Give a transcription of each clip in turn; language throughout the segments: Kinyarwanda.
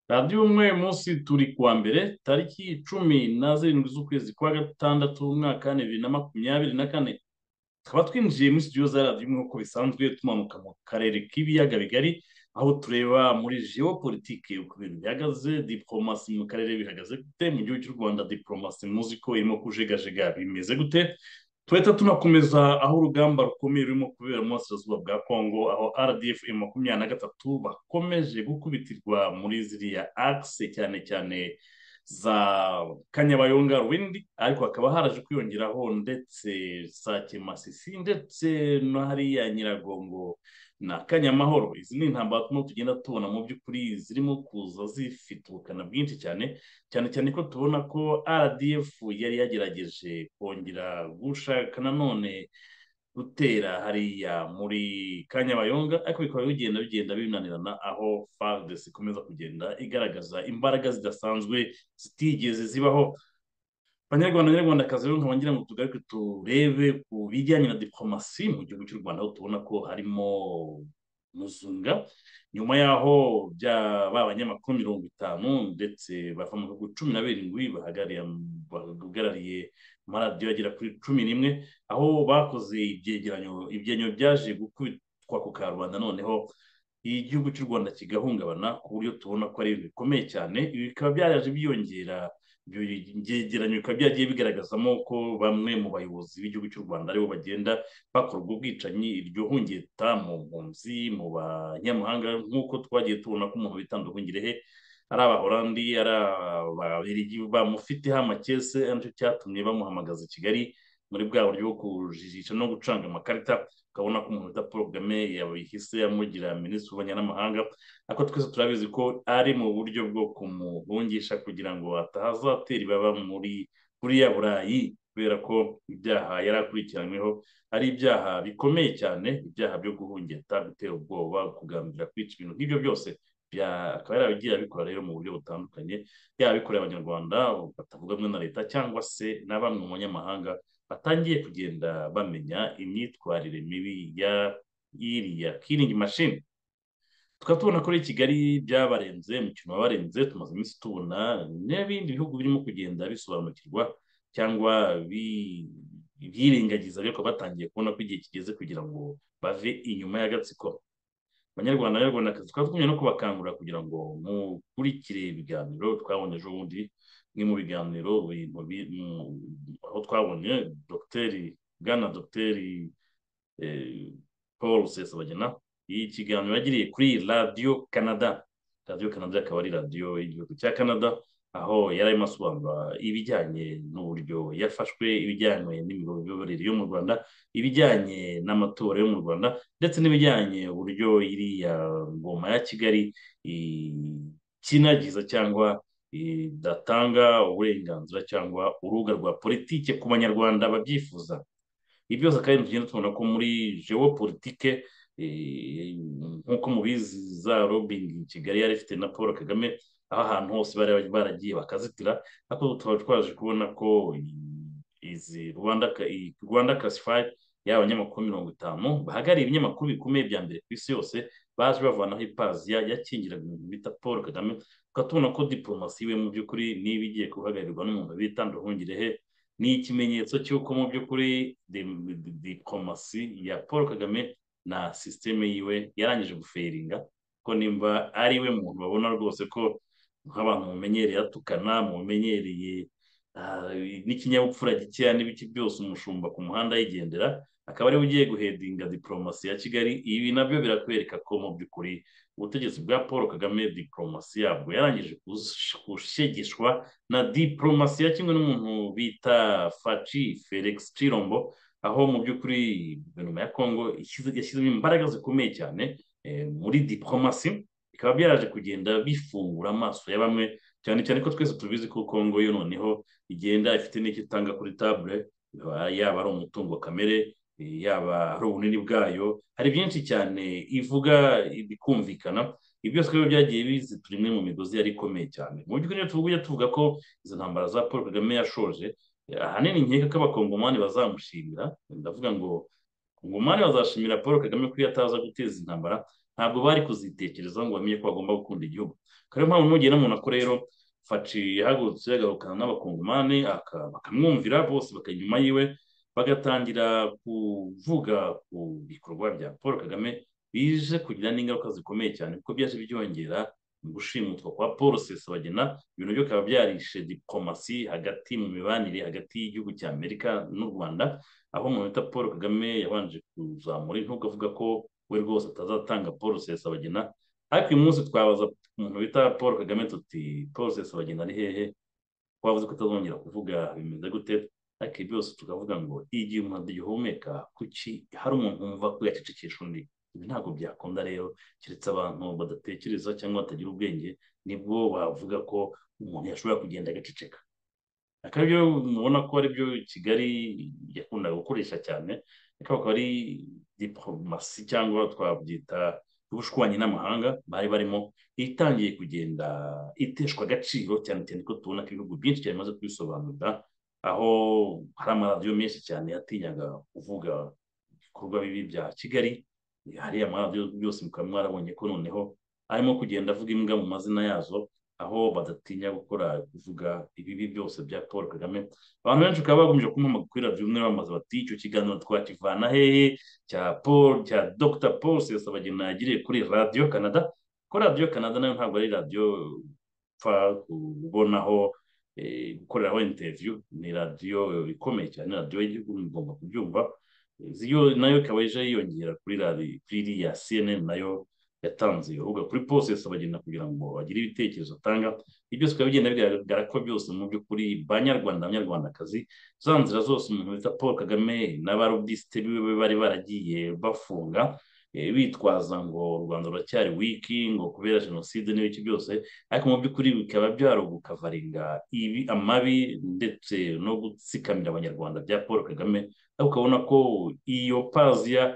radiyo umwe munsi turi kuwa mbere tariki cumi na zirindwi z'ukwezi kwa gatandatu umwaka bibiri na makumyabiri na kane tukaba twinjiye muri studio za radiyo umwe nk'uko bisanzwe tumanuka mu karere k'ibiyaga bigari aho tureba muri geopolitike uko ibintu bihagaze diporomasi mu karere bihagaze gute mu gihugu cy'u rwanda diporomasi muzi ko irimo kujegajega bimeze gute tuhita tunakomeza aho urugamba rukomeye rurimo kubera mu burasirazuba bwa kongo aho rdf makumyabiri na gatatu bakomeje gukubitirwa muri ziriya akise cyane cyane za kanyabayonga ruwindi ariko hakaba haraje kwiyongeraho ndetse sake masisi ndetse no hariya nyiragongo na kanyamahoro izi ni intambara turimo tugenda tubona mu by'ukuri zirimo kuza zifite ubukana bwinshi cyane cyane cyane ko tubona ko rdf yari yagerageje kongera gushaka nanone gutera hariya muri kanyabayonga ariko bikaba bigenda bigenda binanirana aho fardesi ikomeza kugenda igaragaza imbaraga zidasanzwe zitigeze zibaho abanyarwanda nyarwandakazi rero nkaba ngira ngo tugaruke turebe ku bijyanye na diporomasi mu gihugu cy'u rwanda aho tubona ko harimo muzunga nyuma yaho byaba abanyamakuru mirongo itanu ndetse bava mu bihugu cumi na birindwi bahagarariye amaradiyo agera kuri cumi n'imwe aho bakoze ibyegeranyo ibyegeranyo byaje gukubitwa ku karubanda noneho igihugu cy'u rwanda kigahungabana ku buryo tubona ko ari ibintu bikomeye cyane ibi bikaba byaraje byiyongera byegeranyo bikaba byagiye bigaragazamo ko bamwe mu bayobozi b'igihugu cy'u rwanda aribo bagenda bakorwa ubwicanyi iryo hungeta mu mpunzi mu banyamahanga nk'uko twagiye tubona ko umuntu witanda he ari abahorandi ari ababirigi bamufiteho amakese aricyo cyatumye bamuhamagaza i kigali muri bwa buryo bwo kujijisha no gucanga amakarita ukabona ko umuntu wita paul kagame yabihise amugira minisitiri w'ububanyi n'amahanga ariko twese turabizi ko ari mu buryo bwo kumuhungisha kugira ngo atazatera ibaba muri buriya burayi kubera ko ibyaha yari akurikiranyweho ari ibyaha bikomeye cyane ibyaha byo guhungeta gutera ubwoba kugambira kwica ibintu nk'ibyo byose akaba yarabigiye abikora rero mu buryo butandukanye yaba abikorera abanyarwanda batavugwa na leta cyangwa se na bamwe mu banyamahanga batangiye kugenda bamenya imyitwarire mibi ya iriya kiringi mashini tukaba tubona ko i kigali byabarenze umukino wabarenze tumaze iminsi tubona n'ibindi bihugu birimo kugenda bisobanukirwa cyangwa byirengagiza ariko batangiye kubona ko igihe kigeze kugira ngo bave inyuma y'agatsiko abanyarwanda n'abanyarwandakazi tukaba twumye no kubakangurira kugira ngo mukurikire ibiganiro twabonye ejo bundi bimwe mu biganiro aho twabonye dogiteri bwana dogiteri paul sesabagina iyi kiganiro yagiriye kuri radiyo canada radiyo canada akaba ari radiyo y'igihugu cya canada aho yari arimo asobanura ibijyanye n'uburyo yafashwe ibijyanye n'imiyoborere yo mu rwanda ibijyanye n'amatora yo mu rwanda ndetse n'ibijyanye uburyo iriya ngoma ya kigali ikinagiza cyangwa idatanga uburenganzira cyangwa urubuga rwa politike ku banyarwanda babyifuza ibi byose kandi tugenda tubona ko muri geopolitike nk'uko mubizi za robingi kigali yari ifite na paul kagame aho ahantu hose bari baragiye bakazitira ariko tukaba twaje kubona ko izi rwanda classified yaba abanyamakuru mirongo itanu bahagarariye ibinyamakuru bikomeye bya mbere ku isi yose baje bavanaho ipaziya yakingiraga ibintu bita paul kagame tubona ko diporomasi we mu by'ukuri niba igiye guhagararirwa n'umuntu bita nduhungirehe ni ikimenyetso cy'uko mu by'ukuri diporomasi ya paul kagame na sisiteme yiwe yarangije guferinga ko nimba ari we muntu babona rwose ko nk'abantu mumenyereye atukana mumenyereye n'ikinyabupfura gikeya n'ibiki byose umushumba ku muhanda yigendera akaba ariwe ugiye guhedinga diporomasi ya kigali ibi nabyo birakwereka ko mu by'ukuri ubutegetsi bwa paul kagame diporomasi yabwo yarangije gushegeshwa na diporomasi ya kimwe n'umuntu bita faci felix cirombo aho mu by'ukuri guverinoma ya kongo yashyizemo imbaraga zikomeye cyane muri diporomasi bikaba byaraje kugenda bifungura amaso ya bamwe cyane cyane ko twese tubizi ko kongo yo noneho igenda ifite n'icyo itanga kuri tabure yaba ari umutungo kamere yaba ari ubunini bwayo hari byinshi cyane ivuga bikumvikana ibi byose rero byagiye bizitura imwe mu migozi yari ikomeye cyane mu by'ukuri rero tuvuga tuvuga ko izo ntambara za paul kagame yashoje ahanini nkeka ko abakongomani bazamushimira ndavuga ngo kongomani bazashimira paul kagame ko iyo ataza guteza intambara ntabwo bari kuzitekerezaho ngo bamenye ko bagomba gukunda igihugu kariya mpamvu nugera umuntu akora rero faci yahagurutse agahukana n'abakongomani bakamwumvira bose bakajya inyuma yiwe bagatangira kuvuga ku bikorwa bya paul kagame bije kugira n'ingaruka zikomeye cyane kuko byaje byongera gushimutwa kwa paul sesabagina ibintu byo bikaba byarishe diplomasi hagati mu mibanire hagati y'igihugu cya amerika n'u rwanda aho umuntu wita paul kagame yabanje kuzamura intego avuga ko we rwose atazatanga paul sesabagina ariko uyu munsi twabaza umuntu bita paul kagame tuti paul sesabagina ari hehe twavuze ko utazongera kuvuga bimeze gute ariko byose tukavuga ngo igihe umuntu adagihumeka kuki hari umuntu wumva ko yacecekesha undi ibi ntabwo byakunda rero keretse abantu badatekereza cyangwa batagira ubwenge nibwo bavuga ko umuntu yashobora kugenda agaceceka akaryo mubona ko aribyo kigali yakundaga gukoresha cyane ariko akaba ari diporomasi cyangwa twabyita y'ubushwanyi n'amahanga bari barimo itangiye kugenda iteshwa agaciro cyane cyane ko tubona ko ibihugu byinshi cyane bimaze kubisobanurira aho hari amaradiyo menshi cyane yatinyaga kuvuga ibikorwa bibi bya kigali hari amaradiyo yose mukaba mwarabonye ko noneho arimo kugenda avuga imbwa mu mazina yazo aho badatinya gukora kuvuga ibibi byose bya paul kagame abantu benshi bakaba bagomeje kumuhamagara kuri radiyo umwe bamaze bati icyo kiganiro twakivana hehe cya paul cya dr paul sesabagina yagiriye kuri radiyo canada ko radiyo canada nayo ntabwo ari radiyo upfa kubonaho gukoreraho interiviyu ni radiyo ikomeye cyane radiyo y'igihugu mugomba kubyumva nayo ikaba ije yiyongera kuri iriya cnn nayo yatanze urubuga kuri pose abagenda kugira ngo bagire ibitekerezo atanga ibyo bikaba bigenda bigaragara ko byose mu by'ukuri banyarwanda abanyarwandakazi za nzira zose umuntu bita paul kagame n'abarobisite biwe bari baragiye bafunga bitwaza ngo u rwanda ruracyari wiki ngo kubera jenoside n'ibiki byose ariko mu by'ukuri bikaba byarugukavaringa ibi amabi ndetse no gutsikamira abanyarwanda bya paul kagame ariko ukabona ko iyo paziya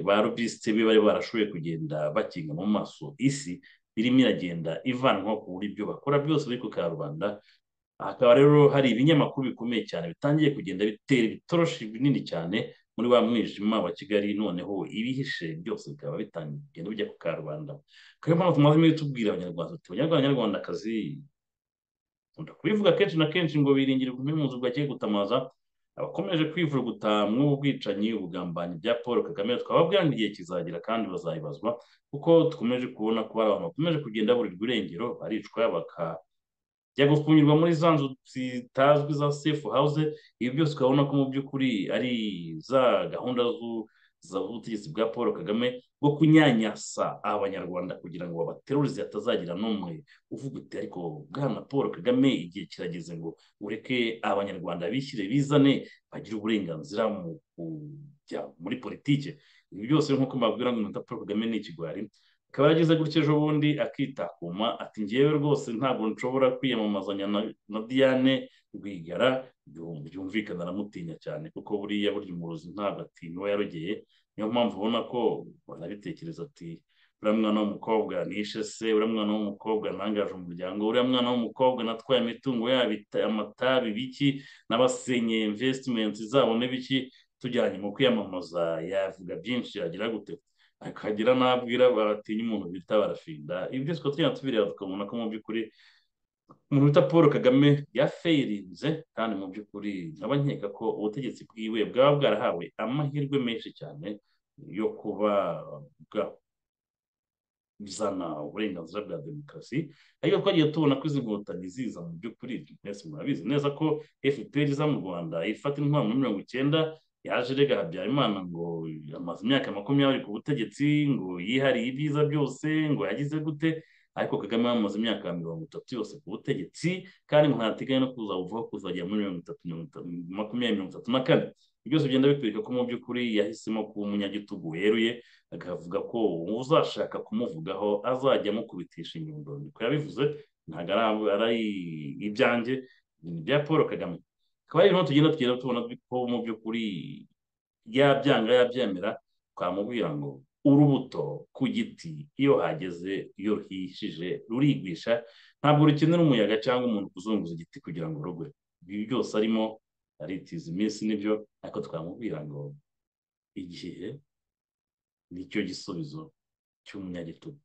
ba robisite be bari barashoboye kugenda bakinga mu maso isi irimo iragenda ivanwaho ku buryo ibyo bakora byose bari ku karubanda hakaba rero hari ibinyamakuru bikomeye cyane bitangiye kugenda bitera ibitoroshi binini cyane muri wa mwijima wa kigali noneho ibihishe byose bikaba bitangiye kugenda bijya ku karubanda kariyo mpamvu tumaze muri tubwira abanyarwanda tuti abanyarwanda abanyarwandakazi nkunda kubivuga kenshi na kenshi ngo biringira kumenya bwagiye gutamaza abakomeje kwivuruguta ubwicanyi ubugambanyi bya paul kagame twababwira ngo igihe kizagera kandi bazayibazwa kuko dukomeje kubona ko hari abantu bakomeje kugenda burirwa irengero baricwa bakajya gufungirwa muri za nzu zitazwi za sefu hawuze ibi byose ukabona ko mu by'ukuri ari za gahunda z'ubutegetsi bwa paul kagame bwo kunyanyasa abanyarwanda kugira ngo babaterurize hatazagira n'umwe uvuga uti ariko bwana paul kagame igihe kirageze ngo ureke abanyarwanda bishyire bizane bagire uburenganzira mu kujya muri politiki ibi byose nk'uko mbabwira ngo umuntu paul kagame ni ikigwari akaba yageze gutya ejo bundi akitakuma ati ngewe rwose ntabwo nshobora kwiyamamazanya na diane rwigara byumvikana aramutinya cyane kuko buriya burya umurozi ntabwo atinywa yarogeye niyo mpamvu ubona ko banabitekereza ati uriya mwana w'umukobwa nishe se uriya mwana w'umukobwa ntangaje umuryango uriya mwana w'umukobwa natwaye imitungo yabo amatabi biki n'abasenye imvesitimenti zabo n'ibiki tujyanye mu kwiyamamaza yavuga byinshi yagira gute akagira n'abwira baratinya umuntu bita barafinda ibi byose tukaba tugenda tubireba tukabona ko mu by'ukuri umuntu wita paul kagame yafeyirinze kandi mu by'ukuri nkaba nkeka ko ubutegetsi bwiwe bwaba bwarahawe amahirwe menshi cyane yo kuba bwazana uburenganzira bwa demokarasi ariko twagiye tubona ko izi nkotanyi ziza mu by'ukuri mwese murabizi neza ko fpr iza mu rwanda ifata intwaro muri mirongo icyenda yaje rega habyarimana ngo amaze imyaka makumyabiri ku butegetsi ngo yihariye ibyiza byose ngo yagize gute ariko kagame yamaze imyaka mirongo itatu yose ku butegetsi kandi ngo ntateganya no kuza buvaho kuzagera muri mirongo itatu makumyabiri mirongo itatu na kane byose bigenda bitwereka ko mu by'ukuri yahisemo kuba umunyagitugu weruye akavuga ko uzashaka kumuvugaho azajya amukubitisha inyundo niko yabivuze ntabwo ari ibyanjye ni ibya paul kagame akaba ari tugenda tugenda tubona ko mu by'ukuri yabyanga yabyemera twamubwira ngo urubuto ku giti iyo hageze iyo ruhishije rurigwisha ntabwo rukenera umuyaga cyangwa umuntu kuzunguza igiti kugira ngo rugwe ibi byose arimo aritiza iminsi nibyo ariko twamubwira ngo igihe nicyo gisubizo cy'umunyagitugu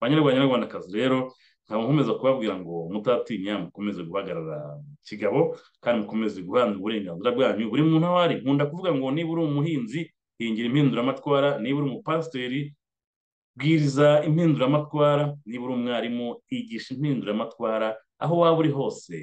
banyarwanda banyarwandakazi rero nkaba nkomeza kubabwira ngo mutatinya mukomeze guhagarara kigabo kandi mukomeze guhana uburenganzira bwanyu buri muntu aho ari nkunda kuvuga ngo niba uri umuhinzi hingira impinduramatwara niba uri umupasiteri bwiriza impinduramatwara niba uri umwarimu yigisha impinduramatwara aho waba uri hose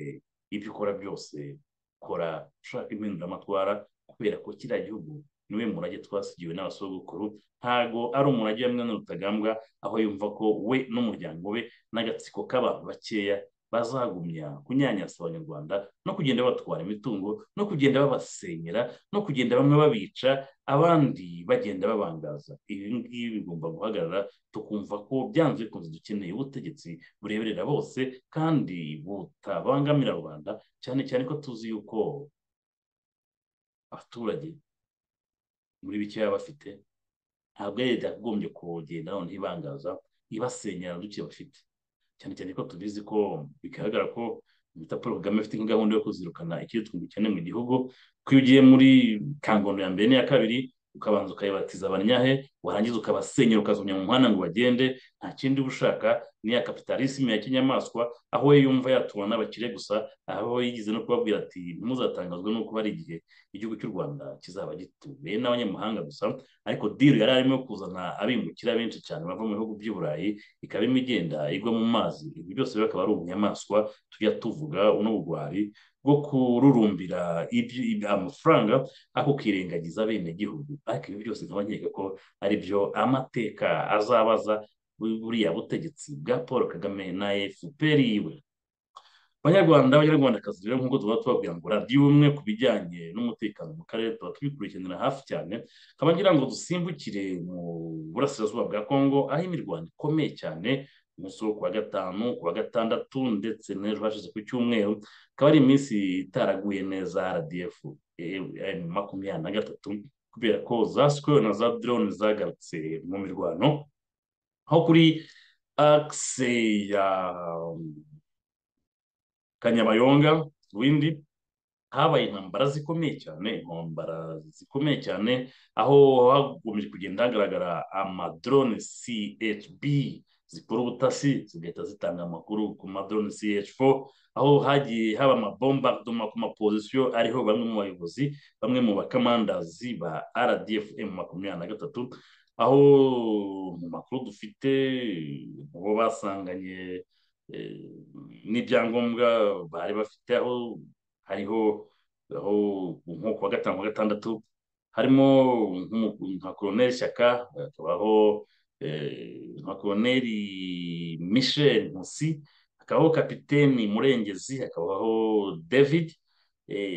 ibyo ukora byose kora ushaka impinduramatwara kubera ko kiriya gihugu niwe murage twasigiwe n'abasogokuru ntago ari umurage wa mwana rutagambwa aho yumva ko we n'umuryango we n'agatsiko k'abantu bakeya bazagumya kunyanyasa abanyarwanda no kugenda batwara imitungo no kugenda babasenyera no kugenda bamwe babica abandi bagenda babangaza ibi ngibi bigomba guhagarara tukumva ko byanze bikunze dukeneye ubutegetsi bureberera bose kandi butabangamira rubanda cyane cyane ko tuzi yuko abaturage muri bike baba bafite ntabwo leta yakagombye kugenda noneho ibangaza ibasenyera duke bafite cyane cyane ko tubizi ko bigaragara ko bita paul kagame afite gahunda yo kuzirukana ikirutwa ubukene mu gihugu ko iyo ugiye muri kangondo ya mbere n'iya kabiri ukabanza ukayibatiza abanyahe warangiza ukabasenyera ukazumya mu muhanda ngo bagende nta kindi uba ushaka n'iya kapitalisimu ya kinyamaswa aho we yumva yatura n'abakire gusa aho yigeze no kubabwira ati ntimuzatangazwe nuko hari igihe igihugu cy'u rwanda kizaba gituwe n'abanyamahanga gusa ariko diri yari arimo kuzana abimukira benshi cyane bava mu bihugu by'i burayi ikaba irimo igenda igwa mu mazi ibi byose bikaba ari ubunyamaswa tujya tuvuga uno bugwari bwo kururumbira amafaranga ako kirengagiza bene gihugu ariko ibi byose nkaba nkeka ko ari byo amateka azabaza buriya butegetsi bwa paul kagame na fpr yiwe abanyarwanda abanyarwandakazi rero nk'uko tuba tubabwira ngo radiyo umwe ku bijyanye n'umutekano mu karere tuba tubikurikiranira hafi cyane nkaba ngira ngo dusimbukire mu burasirazuba bwa kongo aho imirwano ikomeye cyane umunsi wo kuwa gatanu kuwa gatandatu ndetse n'ejo hashize ku cyumweru akaba ari iminsi itaraguye neza rdf makumyabiri na gatatu kubera ko za sikoro na za drone zagarutse mu mirwano aho kuri akise ya kanyabayonga windi habaye intambara zikomeye cyane intambara zikomeye cyane aho hagomeje kugenda hagaragara amadrone chb zikora ubutasi zigahita zitanga amakuru ku madrone ch4 aho hagiye haba amabombardoma ku mapozisiyo ariho bamwe mu bayobozi bamwe mu bakamandazi ba rdf m makumyabiri na gatatu aho mu makuru dufite bo basanganye n'ibyangombwa bari bafite aho hariho aho nko kuwa gatanu kuwa gatandatu harimo nka koroneri shyaka hakabaho nka koroneri michel nkusi hakabaho kapiteni murengezi hakabaho david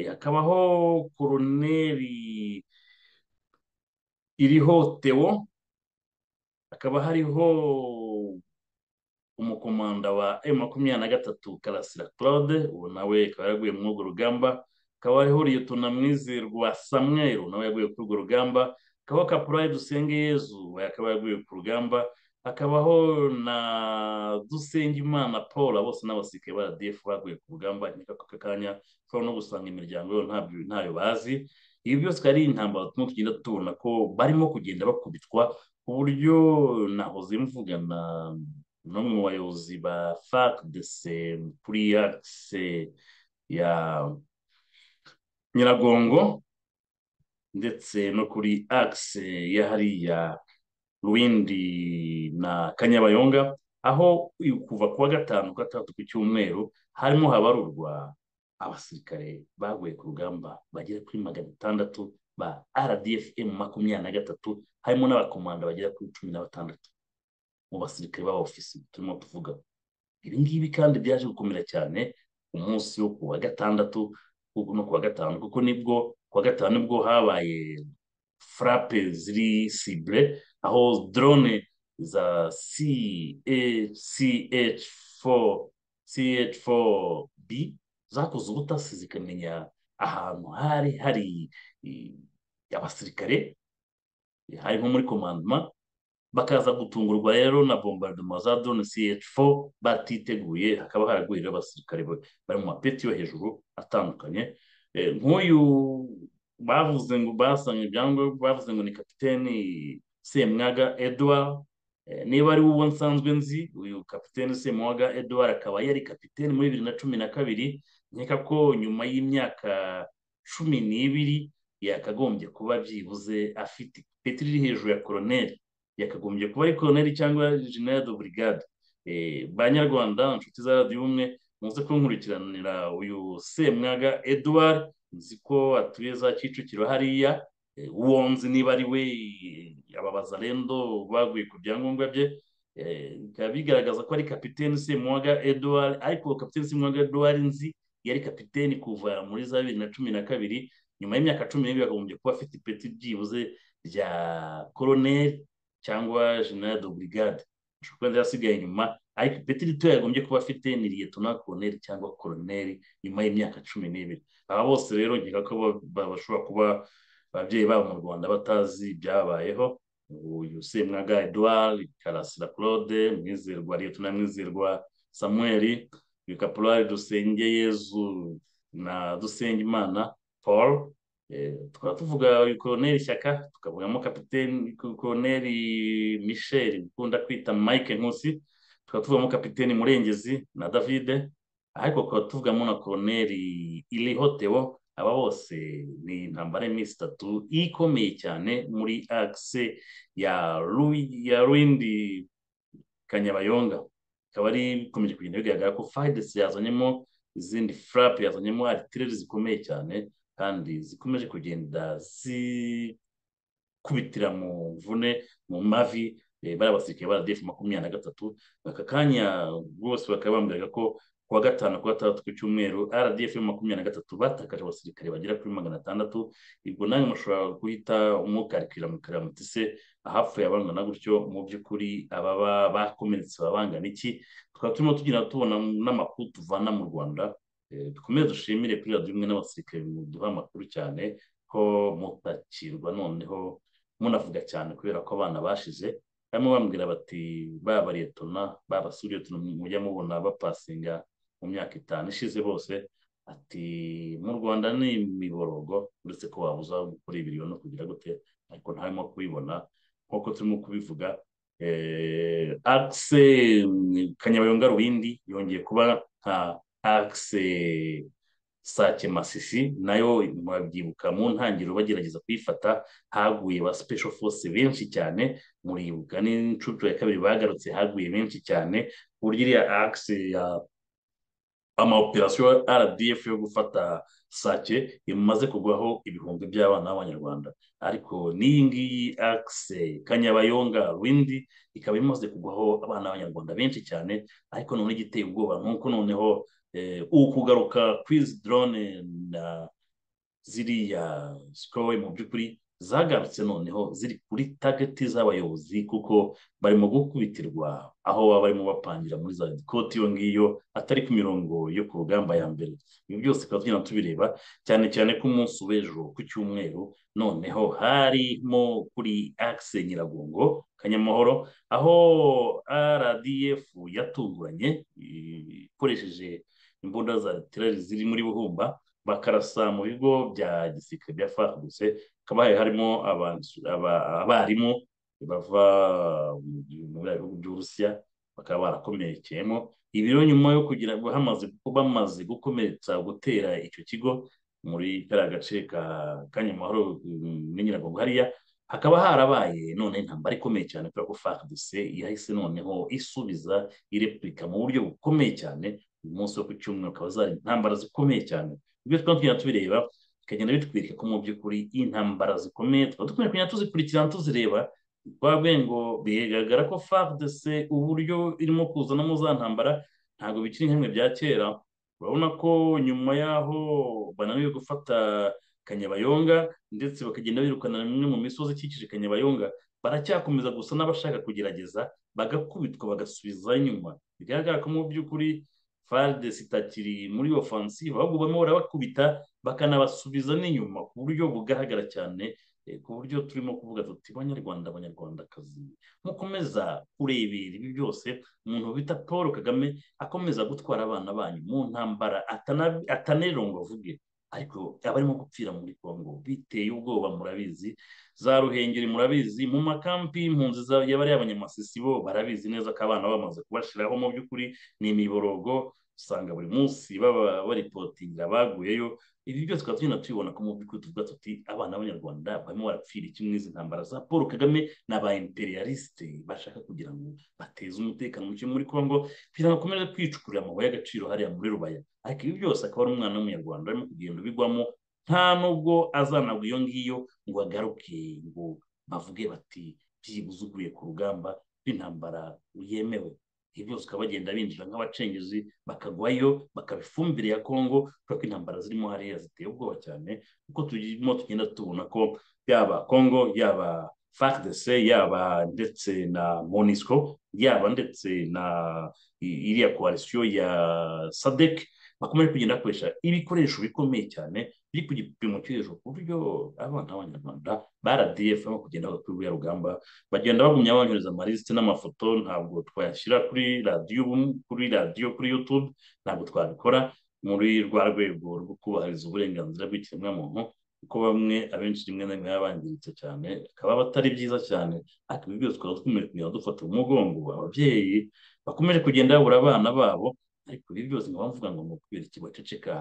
hakabaho koroneri iriho tewo hakaba hariho umukomanda wa emu makumyabiri na gatatu karasira claude ubu nawe akaba yaraguye muri urwo rugamba akaba hariho liyetona mwizerwa samuel nawe yaguye kuri urwo rugamba akabaho kapurari dusenge yezu we akaba yaguye ku rugamba hakabaho na dusengimana paul bose n'abasirikare ba rdf baguye ku rugamba aka kanya ushobora no gusanga imiryango ntayo bazi ibi byose ari intambara turimo tugenda tubona ko barimo kugenda bakubitwa ku buryo nahoze mvugana n'umwe mu bayobozi ba fac de se kuri akise ya nyiragongo ndetse no kuri akise ya hariya ruwindi na kanyabayonga aho kuva kuwa gatanu kuwa gatandatu ku cyumweru harimo habarurwa abasirikare baguye ku rugamba bagera kuri magana atandatu ba rdf makumyabiri na gatatu harimo n'abakomanda bagera kuri cumi na batandatu mu basirikare ofisi turimo tuvuga ibi ngibi kandi byaje gukomera cyane umunsi wo kuwa gatandatu no kuwa gatanu kuko nibwo kuwa gatanu nibwo habaye furape ziri sibure aho drone za ch4 ch4b zakoze ubutasi zikamenya ahantu hari hari abasirikare hari nko muri komandoma bakaza gutungurwa rero na bombardement za drone ch4 batiteguye hakaba haraguye abasirikare bari mu mapeti yo hejuru atandukanye nk'uyu bavuze ngo basanga ibyangombwa bavuze ngo ni kapiteni semwaga edouard niba ari uwo nsanzwe nzi uyu kapitene semwaga edouard akaba yari kapitene muri bibiri na cumi na kabiri nkeka ko nyuma y'imyaka cumi n'ibiri yakagombye kuba byibuze afite ipeti riri hejuru ya koroneri yakagombye kuba ari koroneri cyangwa jenera de burigade banyarwanda inshuti za radiyo ubumwe muze kunkurikiranira uyu semwaga edouard nzi ko atuye za kicukiro hariya wonzi niba ari we ababaza rendo baguye ku byangombwa bye bikaba bigaragaza ko ari kapitene semwaga edouard ariko kapitene semwaga edouard nzi yari kapitene kuva muri za bibiri na cumi na kabiri nyuma y'imyaka cumi n'ibiri bakagombye kuba afite ipeti byibuze rya koroneri cyangwa jenera de burigade ashobora kuba yasigaye inyuma ariko ipeti rito yagombye kuba afite ni liyetona koroneri cyangwa koroneri nyuma y'imyaka cumi n'ibiri aba bose rero nkeka ko bashobora kuba ababyeyi babo mu rwanda batazi ibyabayeho uyu semwaga edouard karasira claude mwizerwa liyetona mwizerwa samuel uyu kapurari dusenge yezu na dusengimana paul tukaba tuvuga uyu koroneri shyaka tukavugamo kapiteni koroneri michel ukunda kwita mike nkusi tukaba tuvugamo kapiteni murengezi na davide ariko tukaba tuvugamo na koroneri iriho tewo aba bose ni intambara y'iminsi itatu ikomeye cyane muri akise ya ruwindi kanyabayonga ikaba ari ikomeje kugenda bigaragara ko fayidesi yazanyemo izindi furapu yazanyemo aritireri zikomeye cyane kandi zikomeje kugenda zikubitira mu mvune mu mavi bariya basirikare ba radiyefu makumyabiri na gatatu aka kanya bose bakaba bambwiraga ko kuwa gatanu kuwa gatandatu ku cyumweru rdf makumyabiri na gatatu batakaje abasirikare bagera kuri magana atandatu ubwo nawe mushobora guhita umukarikira mukarira muti se ahapfuye abangana gutyo mu by'ukuri ababa bakomeretse baba bangana iki tukaba turimo tugenda tubona n'amakuru tuvana mu rwanda dukomeze dushimire kuri radiyo imwe n'abasirikare duha amakuru cyane ko mutakirwa noneho munavuga cyane kubera ko abana bashize barimo bambwira bati baba liyetona baba suriyetona mujya mubona bapasinga mu myaka itanu ishize bose ati mu rwanda ni imiborogo uretse ko wabuza gukora ibiriyo no kugira gute ariko ntarimo kubibona nk'uko turimo kubivuga akise kanyabayonga rubindi yongeye kuba nka akise sake masisi nayo murabyibuka mu ntangiriro bagerageza kuyifata haguye ba sipesho fose benshi cyane muribuka n'inshuro ya kabiri bagarutse haguye benshi cyane ku buryo iriya akise ya amaoperasiyo rdf yo gufata sake imaze kugwaho ibihumbi by'abana b'abanyarwanda ariko n'iyi ngiyi akise kanyabayonga windi ikaba imaze kugwaho abana b'abanyarwanda benshi cyane ariko none igiteye ubwoba nk'uko noneho ukugaruka kwizi dorone na ziriya sikowe mu by'ukuri zagarutse noneho ziri kuri tageti z'abayobozi kuko barimo gukubitirwa aho baba barimo bapangira muri za koti iyo ngiyo atari ku mirongo yo ku rugamba ya mbere ibi byose tukaba tugenda tubireba cyane cyane ko umunsi w'ejo ku cyumweru noneho harimo kuri akise nyiragongo kanyamahoro aho rdf yatunguranye ikoresheje imbunda za terari ziri muri buhumba bakarasa mu bigo bya gisirikare bya far gusa hakaba harimo abarimu bava muri bihugu by'uburusiya bakaba barakomerekeyemo ibiro nyuma yo kugira ngo bamaze gukomeretsa gutera icyo kigo muri kariya gace ka kanyamahoro n'ingirakamaro hariya hakaba harabaye none intambara ikomeye cyane kubera ko fardc yahise noneho isubiza irepurika mu buryo bukomeye cyane uyu munsi wo ku cyumweru akaba zari intambara zikomeye cyane ibyo twaba tugenda tubireba bikagenda bitwirika ko mu by'ukuri intambara zikomeye tukaba dukwiye kugenda tuzikurikirana tuzireba twabwe ngo bigaragara ko fardc uburyo irimo kuzanamo za ntambara ntabwo bikiri nk'imwe bya kera urabona ko nyuma y'aho bananiwe gufata kanyabayonga ndetse bakagenda birukana bimwe mu misozi ikikije kanyabayonga baracyakomeza gusa n'abashaka kugerageza bagakubitwa bagasubiza inyuma bigaragara ko mu by'ukuri faridesi itakiri muri ofansive ahubwo barimo barabakubita bakanabasubiza n'inyuma ku buryo bugaragara cyane ku buryo turimo kuvuga tuti banyarwanda abanyarwandakazi mukomeza kurebera ibi byose umuntu bita paul kagame akomeza gutwara abana banyu mu ntambara atanarirunga avuge ariko abarimo gupfira muri congo biteye ubwoba murabizi za ruhengeri murabizi mu makampi impunzi y'abariya abanyamasisi bo barabizi neza ko abana bamaze kubashiraho mu by'ukuri ni imiborogo usanga buri munsi baba baripotinga baguyeyo ibi byose tukaba tugenda tubibona ko mu by'ukuri tuvuga tuti abana b'abanyarwanda barimo barapfira iki muri izi ntambara za paul kagame ni aba imperialiste bashaka kugira ngo bateze umutekano muke muri congo kugira ngo akomeze kwicukurira amabuye y'agaciro hariya muri rubaya ariko ibi byose akaba ari umwana w'umunyarwanda arimo kugenda ubigwamo nta nubwo azanagwa iyo ngiyo ngo agaruke ngo bavuge bati byibuze uguye ku rugamba rw'intambara yemewe ibi byose ukaba bagenda binjira nk'abacengezi bakagwayo bakaba ifumbire ya congo kubera ko intambara zirimo hariya ziteye ubwoba cyane kuko turimo tugenda tubona ko yaba congo yaba fagdc yaba ndetse na monisco yaba ndetse na iriya koalisiyo ya sadec bakomeje kugenda bakoresha ibikoresho bikomeye cyane biri ku gipimo cyo hejuru ku buryo abana b'abanyarwanda baradf barimo kugenda kuri buriya rugamba bagenda bagumya banyohereza amalisite n'amafoto ntabwo twayashyira kuri radiyo kuri radiyo kuri youtube ntabwo twabikora muri rwa rwego rwo kubahiriza uburenganzira bw'ikiremwamuntu kuko bamwe abenshi rimwe na rimwe baba bangiritse cyane bikaba batari byiza cyane ariko ibi byose twaba twemerewe kugenda dufata umugongo ababyeyi bakomeje kugenda babura abana babo ariko ibi byose nkaba mvuga ngo ni ukubera iki baceceka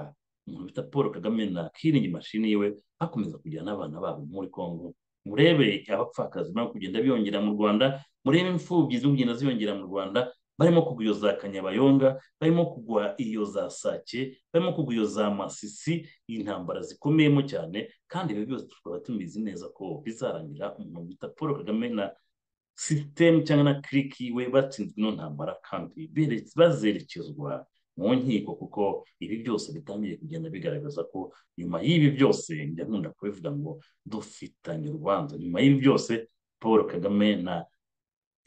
umuntu bita paul kagame na kiringi mashini yiwe bakomeza kujyana n'abana babo muri congo murebe abapfakazi barimo kugenda biyongera mu rwanda murebe imfubyi ziri kugenda ziyongera mu rwanda barimo kugwa iyo za kanyabayonga barimo kugwa iyo za sake barimo kugwa iyo za masisi intambara zikomeyemo cyane kandi ibi byose tukaba tubizi neza ko bizarangira umuntu bita paul kagame na sisitemu cyangwa na kiriki we batsinzwe ino ntambara kandi bazerekezwa mu nkiko kuko ibi byose bitangiye kugenda bigaragaza ko nyuma y'ibi byose njya nkunda kubivuga ngo dufitanye urubanza nyuma y'ibi byose paul kagame na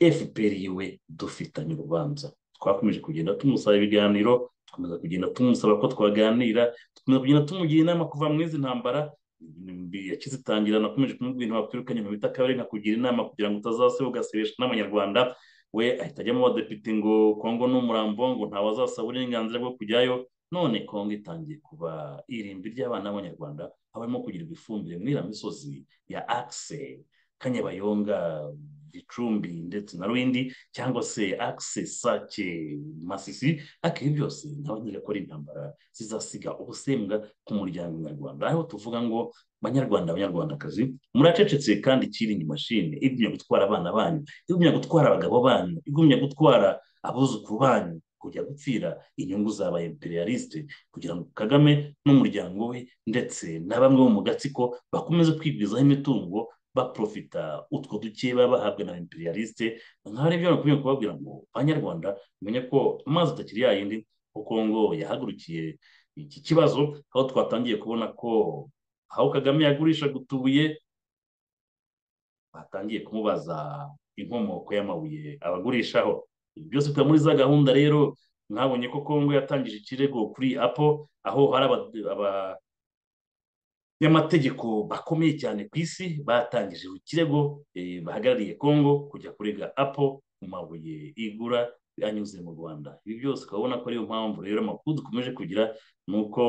fpr yiwe dufitanye urubanza twakomeje kugenda tumusaba ibiganiro dukomeza kugenda tumusaba ko twaganira dukomeza kugenda tumugira inama kuva muri izi ntambara yakizitangira nakomeje kumubwira ibintu bakwirukanye mu bita kabiri nkakugira inama kugira ngo utazaseba ugaseresha n'abanyarwanda we ahita ajya mu badepite ngo kongo n'umurambo ngo ntawe azasaba uburenganzira bwo kujyayo none kongo itangiye kuba irimbi ry'abana b'abanyarwanda aho barimo kugirirwa ifumbire muri iriya misozi ya akise kanyabayonga gicumbi ndetse na rundi cyangwa se akise sake masisi ariko ibi byose ntabwo ko ari intambara zizasiga ubusembwa ku muryango nyarwanda aho tuvuga ngo banyarwanda abanyarwandakazi muracecetse kandi ikiringi mashini igumya gutwara abana banyu igumya gutwara abagabo banyu igumya gutwara abuzukuru banyu kujya gupfira inyungu zaba imperialiste kugira ngo kagame n'umuryango we ndetse na bamwe bo mu gatsiko bakomeze kwigwizaho imitungo baprofita utwo duke baba bahabwa na imperialiste nka rero nakumye kubabwira ngo banyarwanda mumenye ko amazi atakiri yayindi ko Kongo yahagurukiye iki kibazo aho twatangiye kubona ko aho Kagame yagurisha gutubuye batangiye kumubaza inkomoko y'amabuye abagurishaho ibi byose tuba muri za gahunda rero mwabonye ko Kongo yatangije ikirego kuri Apple aho hari aba y'amategeko bakomeye cyane ku isi batangije ikirego bahagarariye congo kujya kurega apo mu mabuye igura anyuze mu rwanda ibi byose ukabona ko ariyo mpamvu rero amakuru dukomeje kugira ni uko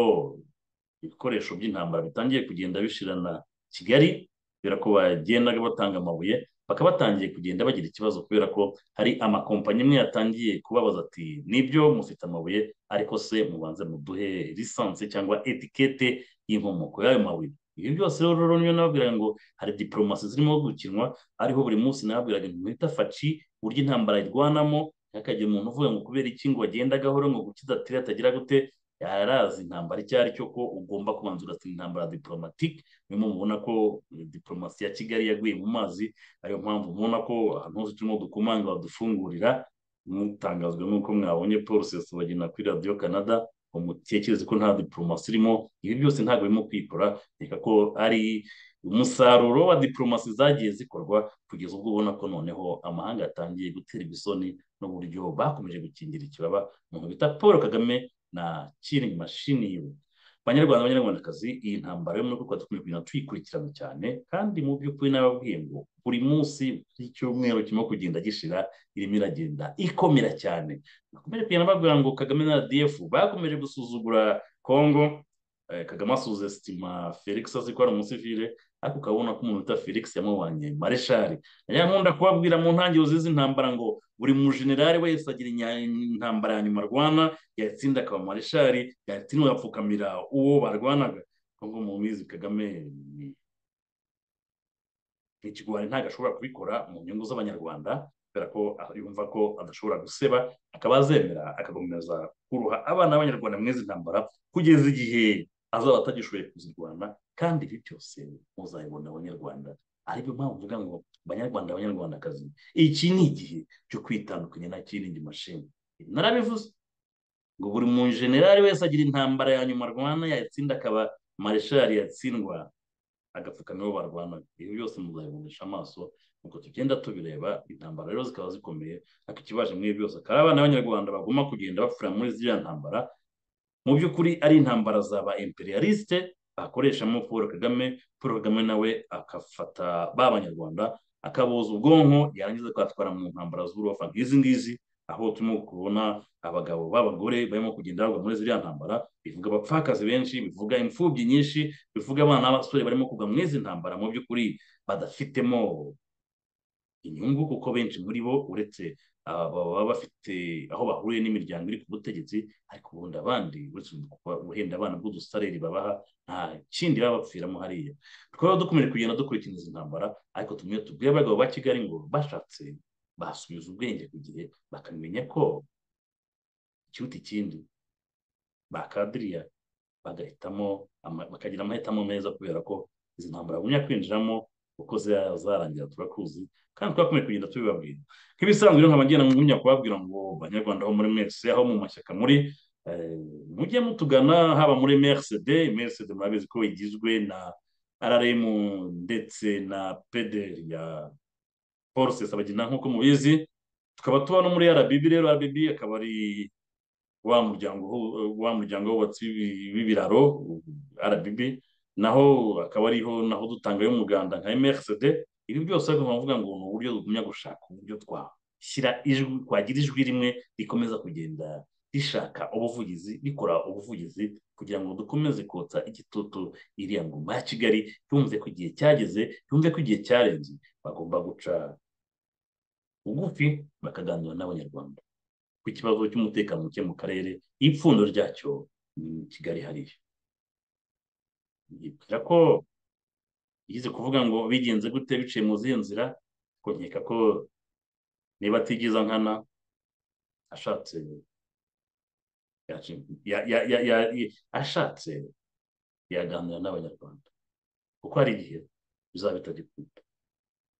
ibikoresho by'intambara bitangiye kugenda bishirana kigali kubera ko bagendaga batanga amabuye bakaba batangiye kugenda bagira ikibazo kubera ko hari amakompanyi amwe yatangiye kubabaza ati nibyo mufite amabuye ariko se mubanze muduhe lisansi cyangwa etikete y'inkomoko y'ayo mabuye ibi byose rero niyo nababwira ngo hari diporomasi zirimo gukinwa ariho buri munsi nababwiraga ngo mwita faci uburyo intambara irwanamo ntihakagire umuntu uvuga ngo kubera iki ngo agenda agahora ngo gukidatira atagira gute yarazi intambara icyo ari cyo ko ugomba kubanza ugatsinda intambara diporomatike niyo mpamvu ubona ko diporomasi ya kigali yaguye mu mazi ariyo mpamvu mubona ko ahantu hose turimo dukomanga badufungurira mutangazwa n'uko mwabonye paul sesubagina kuri radiyo canada umutekereze ko nta diporomasi irimo ibi byose ntabwo birimo kwikora reka ko ari umusaruro wa diporomasi zagiye zikorwa kugeza ubwo ubona ko noneho amahanga yatangiye guterwa isoni n'uburyo bakomeje gukingira ikibaba umuntu bita paul kagame na killing machine yiwe banyarwanda banyarwandakazi iyi ntambara yo muri kuko dukomeye kugenda tuyikurikirana cyane kandi mu by'ukuri n'ababwiye ngo buri munsi icyumweru kirimo kugenda gishira irimo iragenda ikomera cyane bakomeje kugenda babwira ngo kagame na rdf bakomeje gusuzugura congo kagame asuhuza sitima felix azi ko ari umusivire ariko ukabona ko umuntu bita felix yamubanye mareshari rero nkunda kubabwira mu ntangiriro z'izi ntambara ngo buri mujenerali wese agira intambara ya nyuma arwana yatsinda akaba mareshari yatsindwa agapfukamira uwo barwanaga ngo mubizi kagame ni ikigwari ntabwo ashobora kubikora mu nyungu z'abanyarwanda kubera ko yumva ko adashobora guseba akaba azemera akagumiza kuruha abana b'abanyarwanda mw'izi ntambara kugeza igihe azaba atagishoboye kuzirwana kandi ibi byose muzabibona abanyarwanda ariyo mpamvu uvuga ngo abanyarwanda abanyarwandakazi iki ni igihe cyo kwitandukanya na kirindi mashini narabivuze ngo buri mu generali wese agira intambara ya nyuma arwana yatsinda akaba mareshali yatsindwa agapfukamiro barwanaga ibi byose muzabibonesha amaso nuko tugenda tubireba intambara rero zikaba zikomeye ariko ikibaje muri ibi byose akaba abana b'abanyarwanda bagomba kugenda bapfira muri ziriya ntambara mu by'ukuri ari intambara za ba imperialiste bakoreshamo paul kagame paul kagame nawe agafata ba banyarwanda akaboza ubwonko yarangiza akatwara mu ntambara z'urubafa nk'izi ngizi aho turimo kubona abagabo b'abagore barimo kugenda bagwa muri ziriya ntambara bivuga abapfakazi benshi bivuga imfubyi nyinshi bivuga abana b'abasore barimo kugwa muri izi ntambara mu by'ukuri badafitemo inyungu kuko benshi muri bo uretse baba bafite aho bahuriye n'imiryango iri ku butegetsi ariko ubundi abandi uretse guhenda abana bw'udusareri babaha nta kindi baba bapfiramo hariya twaba dukomeje kugenda dukurikirana izi ntambara ariko tumwe tubwire abagabo ba kigali ngo bashatse basubiza ubwenge ku gihe bakamenya ko ikiruta ikindi bakadiriya bagahitamo bakagira amahitamo meza kubera ko izi ntambara bagumya kwinjiramo uko zarangira turakuzi kandi twakomeje kugenda tubibabwira nk'ibisanzwe rero nkaba ngenda nk'umwanya kubabwira ngo banyarwanda aho muri mwese aho mu mashyaka muri mujye mutugana haba muri mrsd mrsd murabizi ko igizwe na rrm ndetse na pederi ya forces abagina nk'uko mubizi tukaba tuba no muri rbb rero rbb akaba ari wa muryango wa muryango wubatse w'ibiraro rbb naho akaba ariho naho dutangayo umuganda nka mrsd ibi byose ariko nkavuga ngo ni uburyo tugumya gushaka uburyo twashyira ijwi twagira ijwi rimwe rikomeza kugenda rishaka ubuvugizi rikora ubuvugizi kugira ngo dukomeze kotsa igitutu iriya ngoma ya kigali yumve ko igihe cyageze yumve ko igihe cyarenze bagomba guca bugufi bakaganira n'abanyarwanda ku kibazo cy'umutekano muke mu karere ipfundo ryacyo ni kigali hariya yibwira ko yize kuvuga ngo bigenze gute biciye mu zihe nzira ko nkeka ko niba atigiza nkana ashatse ashatse yaganira n'abanyarwanda kuko hari igihe bizaba bitagikunda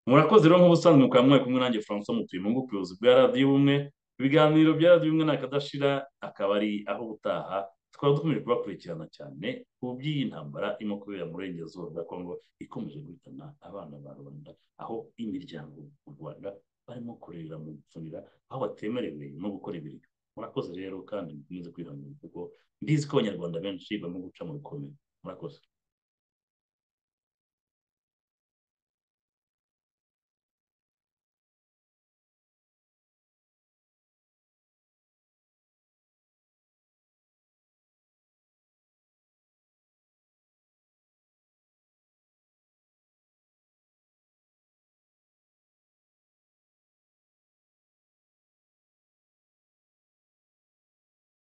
murakoze rero nk'ubusanzwe mukaba mwari kumwe nanjye francois mutuye mu buyobozi bwa radiyo ubumwe ibiganiro bya radiyo ubumwe ni akadashira akaba ari aho ubutaha tukaba dukomeje kubakurikirana cyane ku by'iyi ntambara irimo kubera mu burengerazuba bwa kongo ikomeje guhitana abana ba rubanda aho imiryango mu rwanda barimo kurera mu gupfunira aho batemerewe no gukora ibiryo murakoze rero kandi mukomeze kwihangana kuko mbizi ko abanyarwanda benshi barimo guca mu bikomeye murakoze